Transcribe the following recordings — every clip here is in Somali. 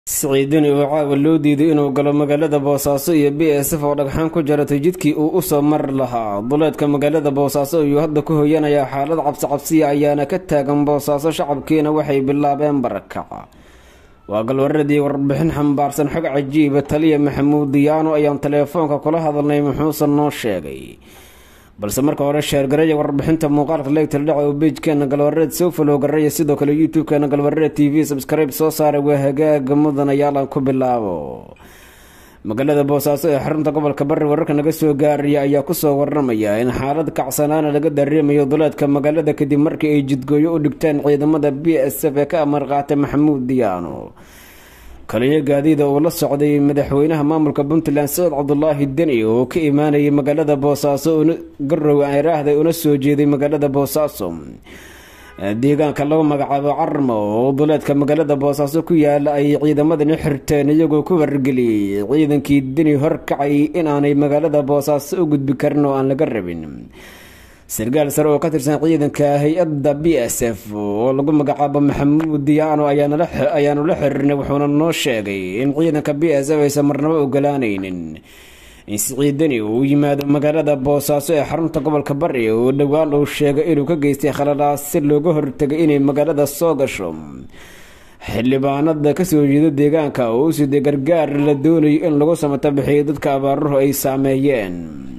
siciidani oo caawa loo diiday inuu galo magaalada boosaaso iyo b s f oo dhagxaan ku jaratay jidkii uu u soo mari lahaa duleedka magaalada boosaaso ayuu hadda ku hoyanayaa xaalad cabsi cabsiya ayaana ka taagan boosaaso shacabkiina waxay bilaabeen barakaca waa galwaradii warbixin xambaarsan xog cajiiba taliya maxamuud diyaano ayaan teleefoonka kula hadalnay muxuusan noo sheegay balse marka hore sheergaraya warbixinta muuqaalka leegtal dhaca oo beijkeena galwareed soo falow garaya sidoo kale youtube-keena galwareed t v subscribe soo saaray waa hagaaga mudanayaalan ku bilaabo magaalada boosaaso ee xarunta gobolka bari wararka naga soo gaaraya ayaa kusoo waramaya in xaalad kacsanaana laga dareemayo duleedka magaalada kadib markii ay jidgooyo u dhigteen ciidamada b s f ee ka amar qaatay maxamuud diyaano kaliyo gaadiida uu la socday madaxweynaha maamulka puntland saciid cabdulaahi deni oo ka imaanayay magaalada boosaaso garow araahda una soo jeeday magaalada boosaaso deegaanka lagu magacaabo carmo oo duleedka magaalada boosaaso ku yaala ay ciidamadani xirteen iyagoo ku wargeliyey ciidankii deni horkacay inaanay magaalada boosaaso u gudbi karin oo aan laga rabin sarkaal sare oo ka tirsan ciidanka hay-adda b s f oo lagu magacaabo maxamuud diyaano ayaanu la xiriirnay wuxuuna noo sheegay in ciidanka b s f aysan marnabo ogolaanaynin in siciidani uu yimaado magaalada boosaaso ee xarunta gobolka bari oo dhowaan uu sheegay inuu ka geystay khaladaas si looga hortagay inay magaalada soo gasho xildhibaanada kasoo jeeda deegaanka oo u siday gargaar la doonayo in lagu samato bixiyo dadka abaaruhu ay saameeyeen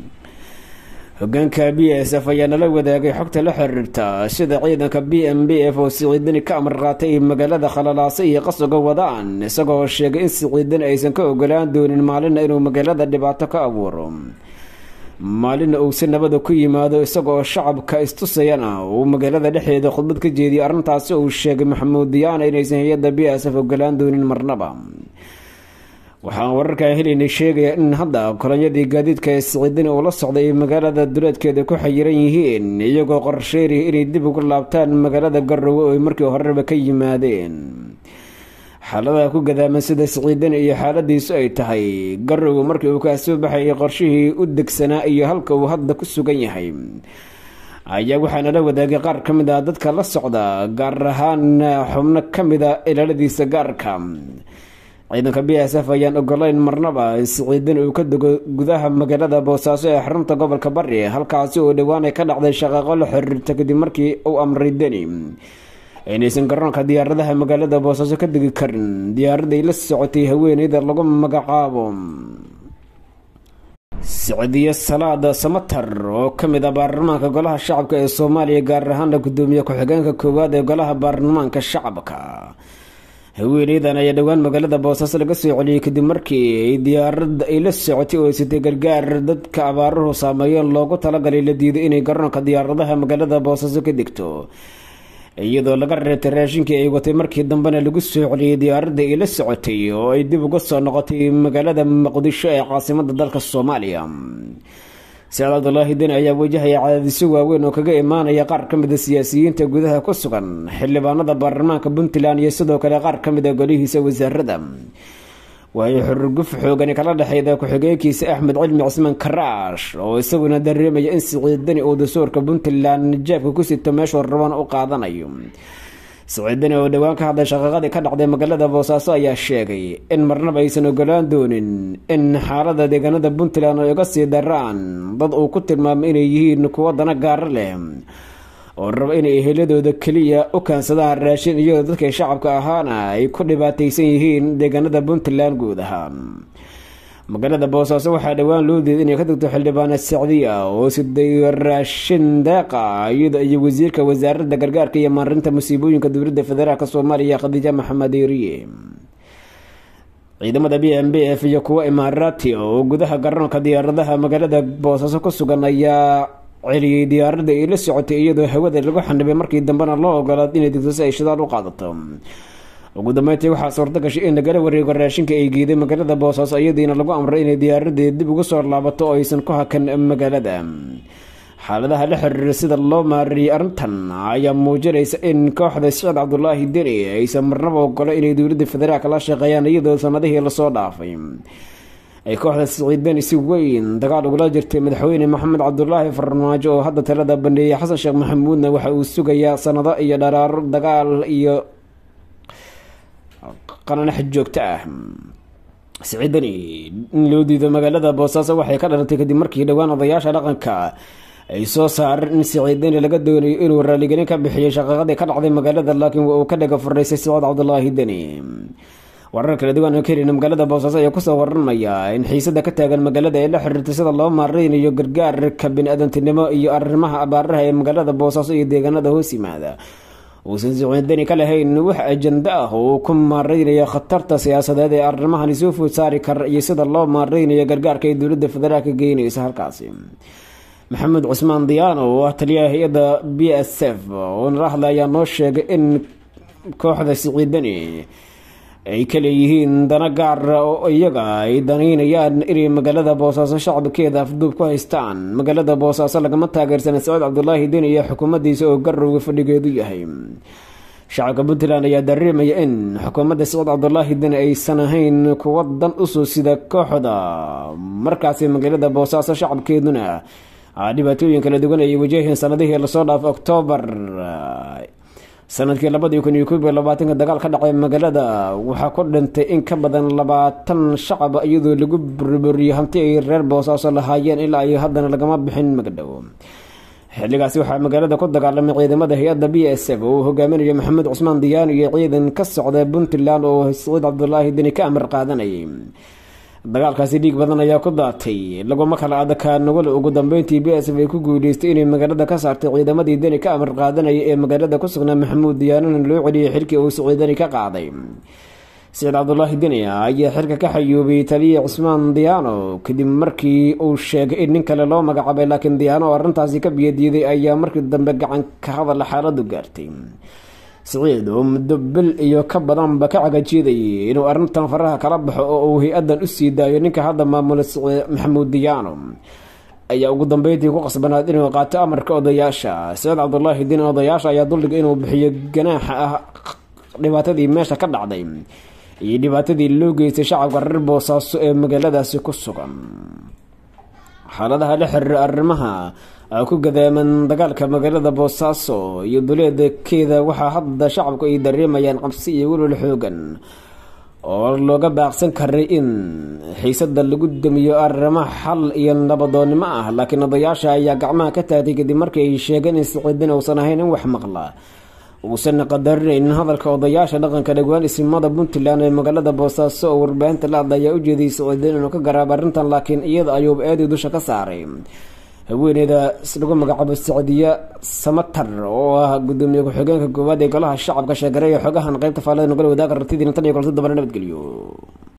hogaanka b s f ayaa nala wadaagay xogta la xiriirta sida ciidanka b m b f oo siciidani ka amar qaatay ay magaalada khalalaase iyo qasriga wadaan isagoo sheegay in siciidani aysan ka ogolaan doonin maalina inuu magaalada dhibaato ka abuuro maalina uu si nabada ku yimaado isagoo shacabka istusayana uu magaalada dhexdeeda khudbad ka jeediyay arrintaasi uu sheegay maxamuud diyaana inaysan hay-adda b s f ogolaan doonin marnaba waxaan wararkaa helaynay sheegaya in hadda kolonyadii gaadiidka ee siciidani uu la socday ay magaalada duleedkeeda ku xayiran yihiin iyagoo qorsheynaya inay dib ugu laabtaan magaalada garowe oo ay markii horeba ka yimaadeen xaaladaha ku gadaaman sida siciidani iyo xaaladiisu ay tahay garowe markii uu kaasoo baxayay qorshihii u degsanaa iyo halka uu hadda ku sugan yahay ayaa waxaa nala wadaagay qaar ka mid ah dadka la socda gaar ahaan xubno ka mid a ilaaladiisa gaarka ciidanka b s f ayaan ogolayn marnaba siciidani uu ka dego gudaha magaalada boosaaso ee xarunta gobolka bari halkaasi oo dhowaan ay ka dhacday shaqaaqo la xiriirta kadib markii uu amray deni inaysan garoonka diyaaradaha magaalada boosaaso ka degi karin diyaaraday la socotay haweeneyda lagu magacaabo sicdiyo salaada samatar oo kamid ah baarlamaanka golaha shacabka ee soomaaliya gaar ahaana gudoomiye ku-xigeenka koowaad ee golaha baarlamaanka shacabka haweeneydan ayaa dhowaan magaalada boosaaso laga soo celiyey kadib markii ay diyaarada ay la socotay oo sitay gargaar dadka abaaruhu saameeyeen loogu talagalay la diiday inay garoonka diyaaradaha magaalada boosaaso ka degto iyadoo laga reebtay raashinkii ay watay markii dambena lagu soo celiyey diyaaradda ay la socotay oo ay dib uga soo noqotay magaalada muqdisho ee caasimada dalka soomaaliya saciid cabdulaahi deni ayaa wajahaya cadaadisyo waaweyn oo kaga imaanaya qaar ka mid a siyaasiyiinta gudaha ku sugan xildhibaanada baarlamaanka puntland iyo sidoo kale qaar ka mid a golihiisa wasaarada waayo xururguf xoogani kala dhexeyda ku-xigeenkiisa axmed cilmi cismaan karaash oo isaguna dareemaya in siciidani uu dastuurka puntland jaabka ku sito meeshuu rabana u qaadanayo siciidani oo dhowaan ka hadlay shaqaaqadii ka dhacday magaalada boosaaso ayaa sheegay in marnaba aysan ogolaan doonin in xaalada deegaanada puntland ay uga sii daraan dad uu ku tilmaamay inay yihiin kuwo dana gaaro leh oo raba inay eheladooda keliya u kaansadaan raashin iyadoo dadkay shacabka ahaana ay ku dhibaataysan yihiin deegaanada puntland guud ahaan magaalada boosaaso waxaa dhowaan loo diiday inay ka degto xildhibaana sacdiya oo siday raashin deeqa iyada iyo wasiirka wasaaradda gargaarka iyo maarinta musiibooyinka dowladda federaalk soomaaliya khadiija maxamed eriye ciidamada b m b f iyo kuwo imaaraati oo gudaha garoonka diyaaradaha magaalada boosaaso ku sugan ayaa celiyey diyaaradda ay la socotay iyadoo hawada lagu xanibay markii dambena loo ogolaad inay degto si ay shidaal u qaadato ugu dambeyntii waxaa suurta gashay in lagala wareego raashinka ay geeday magaalada boosaaso iyadiina lagu amray inay diyaaradii dib ugu soo laabato oo aysan ku hakan magaalada xaaladaha la xiriira sida loo maariyey arrintan ayaa muujinaysa in kooxda siciid cabdulaahi deni aysan marnaba ogolo inay dowladda federaalk la shaqeeyaan iyadoo sanadihii lasoo dhaafay ay kooxda siciidani si weyn dagaal ugula jirtay madaxweyne maxamed cabdulaahi farmaajo oo hadda talada bandheeyay xasan sheekh maxamuudna waxa uu sugayaa sanado iyo dharaaro dagaal iyo qananax joogto ah siciidani in loo diido magaalada boosaaso waxay ka dhalatay kadib markii dhowaan odayaasha dhaqanka ay soo saareen in siciidani laga doonayo inuu raaligelin ka bixiyay shaqaqadii ka dhacday magaalada laakiin uu ka dhaga furaysay siciid cabdulaahi deni warar kala duwan oo kelina magaalada boosaaso ayaa kusoo waramaya in xiisada ka taagan magaalada ee la xiriirtay sida loo maareynayo gargaarka bini-aadantinimo iyo arrimaha abaaraha ee magaalada boosaaso iyo deegaanada hoos yimaada uusan siciidani ka lahayn wax ajando ah oo uu ku maareynayo khatarta siyaasadeed ee arrimahani soo food saari kara iyo sida loo maareynayo gargaarka ay dowladda federaalka geynaysa halkaasi maxamed cusmaan diyaano oo ah taliyaha hay-adda b s f oo nala hadla ayaa noo sheegay in kooxda siciidani ay ka leeyihiin dana gaara oo iyaga ay danaynayaan inay magaalada boosaaso shacabkeeda afduub ku haystaan magaalada boosaaso lagama taageersana saciid cabdulaahi deni iyo xukuumaddiisa oo garowga fadhigeedu yahay shacabka puntland ayaa dareemaya in xukuumadda saciid cabdulaahi deni aysan ahayn kuwa dan usoo sida kooxda markaasi magaalada boosaaso shacabkeeduna dhibaatooyin kala duwan ay wajaheen sanadihii lasoo dhaafay oktoobar sanadkii labadii kun iyo koob iyo labaatanka dagaal ka dhacay magaalada waxaa ku dhintay in ka badan labaatan shacab iyadoo lagu burburiyey hanti ay reer boosaaso lahaayeen ilaa ay haddana lagama bixin magdhow xilligaasi waxaa magaalada ku dagaalamay ciidamada hay-adda b s f oo uu hogaaminayo maxamed cusmaan diyaano iyo ciidan ka socda puntland oo saciid cabdulaahi deni ka amar qaadanayay dagaalkaasi dhiig badan ayaa ku daatay laguma kala adakaa nugul ugu dambeyntii b s f ay ku guuleystay inay magaalada ka saartay ciidamadii deni ka amar qaadanaya ee magaalada ku sugnaa maxamuud diyaanona loo celiyay xilkii uu siciidani ka qaaday saciid cabdulaahi deni ayaa xilka ka xayuubay taliya cusmaan diyaano kadib markii uu sheegay in nin kale loo magacaabay laakiin diyaano oo arrintaasi ka biyadiiday ayaa markii dambe gacan ka hadala xaaladu gaartay siciid oo muddo bil iyo ka badanba ka cagajeedayay inuu arrintan faraha kala baxo oo uu hay-addan u sii daayo ninka hadda maamula maxamuud diyaano ayaa ugu dambeyntii ku qasbanaad inuu qaato amarka odayaasha saciid cabdulaahi diin odayaasha ayaa duldhigay inuu bixiyo ganaaxa ah dhibaatadii meesha ka dhacday iyo dhibaatadii loo geystay shacabka reer boosaaso ee magaaladaasi ku sugan xaaladaha la xiriira arrimaha ku gadaaman dagaalka magaalada boosaaso iyo duleedkeeda waxaa hadda shacabku ay dareemayaan cabsi iyo welwal xoogan oo looga baaqsan karay in xiisada lagu damiyo arrimo xal iyo nabadoonnimo ah laakiin odayaasha ayaa gacmaha ka taagtay kadib markii ay sheegeen in siciidin uusan ahayn in wax maqla uusan qadarinayn hadalka odayaasha dhaqanka dhagwaan isimada puntland ee magaalada boosaaso oo warbaahinta la hadla ayaa u jeediyay siciidin inuu ka garaabo arrintan laakiin iyada ayuub eedii dusha ka saaray haweeneyda lagu magacaabo sacdiya samatar oo ah gudoomiye ku-xigeenka koowaad ee golaha shacabka sheegaray ee xogahan qeybta faalada nogala wadaaga rartidiina tan iyo kolti dabana nabadgelyo